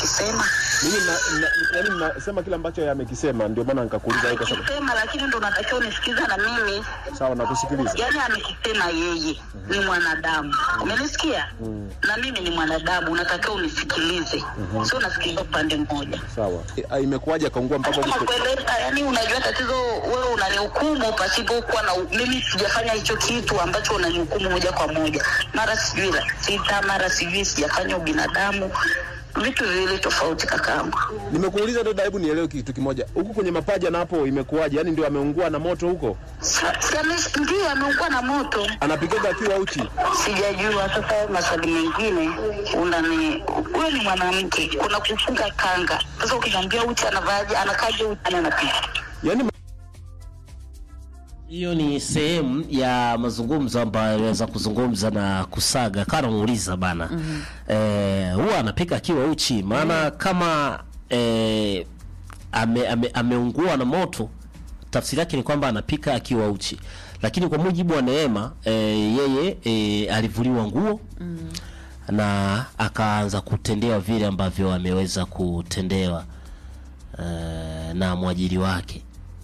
anachokisema Mimi na, na, yaani nasema kile ambacho yeye amekisema, ndio maana nikakuuliza wewe kwa sababu amekisema, lakini ndo unatakiwa unisikiza na mimi. sawa, nakusikiliza. Yaani amekisema yeye ni mwanadamu, umenisikia? Na mimi ni mwanadamu, unatakiwa unisikilize, sio unasikiliza upande mmoja. Sawa. E, imekuwaje akaungua mpaka Kama huko? kueleza, yani unajua tatizo, wewe unanihukumu pasipokuwa na mimi sijafanya hicho kitu ambacho unanihukumu moja kwa moja, mara sijui la sita, mara sijui sijafanya ubinadamu, vitu viwili tofauti kakaangu. Nimekuuliza dada, hebu nielewe kitu kimoja. Huku kwenye mapaja na hapo imekuwaje? Yaani ndio ameungua na moto huko? Sa- si ame- Ndiyo ameungua na moto, Anapigaga akiwa uchi. sijajua. Sasa hayo maswali mengine unani, wewe ni mwanamke, kuna kufunga kanga. Sasa ukiniambia uchi anavaaje, anakaje uchi, anapiga Yaani Hiyo ni sehemu ya mazungumzo ambayo aliweza kuzungumza na Kusaga kana muuliza bana mm eh, huwa anapika akiwa uchi, maana kama eh, ame, ame, ameungua na moto, tafsiri yake ni kwamba anapika akiwa uchi, lakini kwa mujibu wa Neema eh, yeye eh, alivuliwa nguo na akaanza kutendewa vile ambavyo ameweza kutendewa eh, na mwajiri wake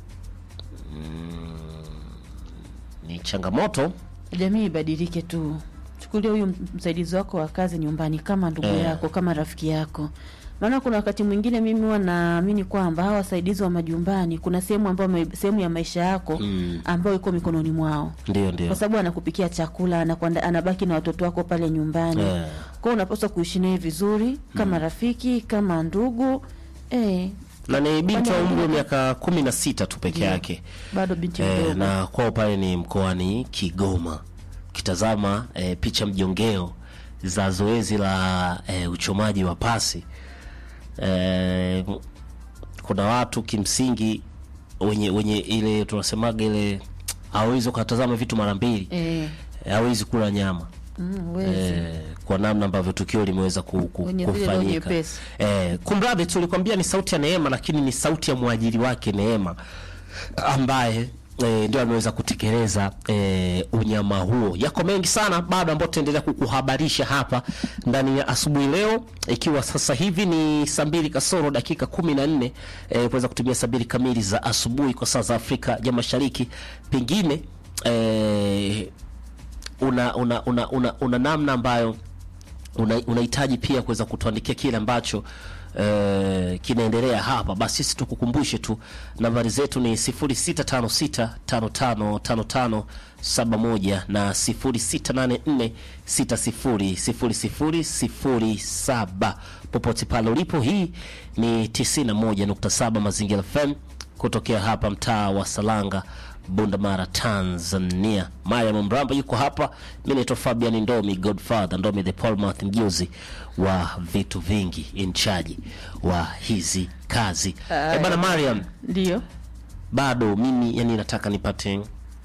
ni changamoto Jamii ibadilike tu, chukulia huyu msaidizi wako wa kazi nyumbani kama ndugu Eh. yako, kama rafiki yako. Maana kuna wakati mwingine mimi huwa naamini kwamba hawa wasaidizi wa majumbani, kuna sehemu ambayo wame- sehemu ya maisha yako Mm. ambayo iko mikononi mwao, ndio ndio kwa sababu anakupikia chakula, anakwenda, anabaki na watoto wako pale nyumbani Eh. kwao, unapaswa kuishi naye vizuri kama rafiki, kama ndugu eh, na ni binti wa Kwani umri wa wengine- miaka kumi na sita tu peke Ndio. yake bado binti eh, mdogo na kwao pale ni mkoani Kigoma. Ukitazama eh, picha mjongeo za zoezi la eh, uchomaji wa pasi eh, kuna watu kimsingi wenye wenye ile tunasemaga ile hawezi ukatazama vitu mara mbili eh, hawezi kula nyama mm, wezi. eh, kwa namna ambavyo tukio limeweza ku, ku, Wenye zile roho kufanyika. nyepesi. Eh, kumradhi, tulikwambia ni sauti ya Neema, lakini ni sauti ya mwajiri wake Neema ambaye E, ndio ameweza kutekeleza e, unyama huo. Yako mengi sana bado ambayo tutaendelea kukuhabarisha hapa ndani ya asubuhi leo, ikiwa sasa hivi ni saa mbili kasoro dakika kumi na nne e, kuweza kutumia saa mbili kamili za asubuhi kwa saa za Afrika ya Mashariki. Pengine e, una, una, una, una, una namna ambayo una- unahitaji pia kuweza kutuandikia kile ambacho eh, kinaendelea hapa, basi sisi tukukumbushe tu nambari zetu ni 0656555571 na 0684600007 popote pale ulipo. Hii ni 91.7 Mazingira FM kutokea hapa mtaa wa Salanga Bundamara, Tanzania. Mariam Mramba yuko hapa, mi naitwa Fabian Ndomi, Godfather Ndomi, the Palmath, mjuzi wa vitu vingi, in charge wa hizi kazi. Eh bana Mariam, Ndio bado mimi yani nataka nipate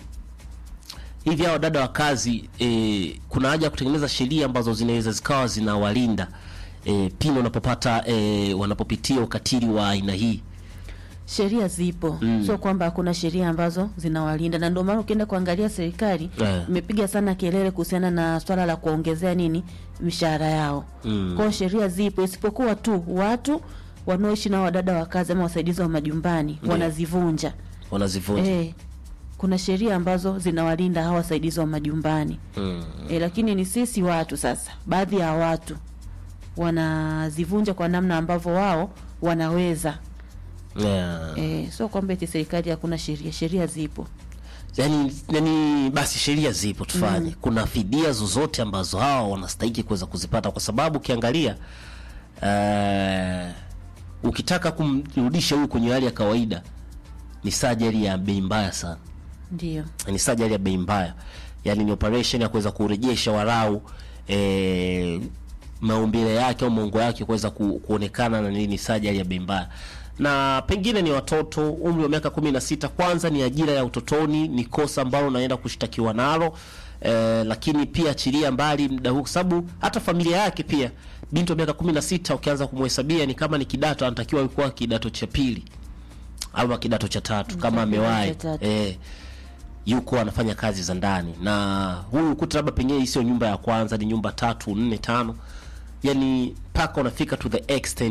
hivi hao dada wa kazi eh, kuna haja ya kutengeneza sheria ambazo zinaweza zikawa zinawalinda eh, pindi wanapopata eh, wanapopitia ukatili wa aina hii. sheria zipo mm. sio kwamba hakuna sheria ambazo zinawalinda na ndio maana ukienda kuangalia serikali Eh. imepiga sana kelele kuhusiana na swala la kuongezea nini mishahara yao Mm. kwao sheria zipo isipokuwa tu watu wanaoishi na wadada wa kazi ama wasaidizi wa majumbani wanazivunja Wanazivunja. eh, kuna sheria ambazo zinawalinda hawa wasaidizi wa majumbani Mm. e, lakini ni sisi watu sasa, baadhi ya watu wanazivunja kwa namna ambavyo wao wanaweza Yeah. e, sio kwamba eti serikali hakuna sheria, sheria zipo. yani, yani basi sheria zipo tufanye kuna fidia zozote ambazo hawa wanastahiki kuweza kuzipata kwa sababu ukiangalia uh, ukitaka kumrudisha huyu kwenye hali ya kawaida ni sajari ya bei mbaya sana Ndio ni sajari ya bei mbaya yani ni operation ya kuweza kurejesha warau eh, maumbile yake au maungo yake kuweza ku, kuonekana na nini sajari ya bei mbaya na pengine ni watoto umri wa miaka kumi na sita kwanza ni ajira ya utotoni ni kosa ambalo unaenda kushtakiwa nalo eh, lakini pia achilia mbali muda huu kwa sababu hata familia yake pia binti wa miaka kumi na sita ukianza kumhesabia ni kama ni kidato anatakiwa kuwa kidato cha pili ama kidato cha tatu kama kidato amewahi cha tatu. eh, yuko anafanya kazi za ndani na huyu kuta labda pengine hii sio nyumba ya kwanza ni nyumba tatu nne tano yani mpaka unafika to the extent